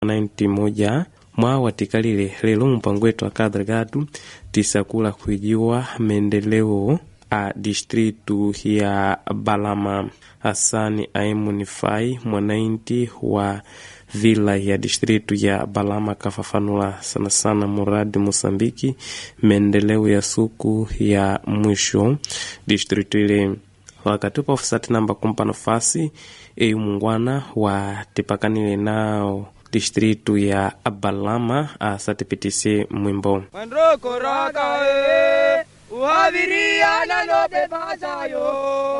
90 moja mwa watikalile lelo mpango wetu akadregatu tisakula kuijiwa maendeleo a distritu ya Balama. Hasani Aimunifai mwanainti wa vila ya distritu ya Balama kafafanula sana sana muradi Mosambiki maendeleo ya suku ya mwisho distritu ile wakatupa ofisati namba kumpa nafasi eyu mungwana wa tipakanile nao distritu ya Balama asatipitise mwimbo Mandroko raka e, uhaviria na lobe bazayo.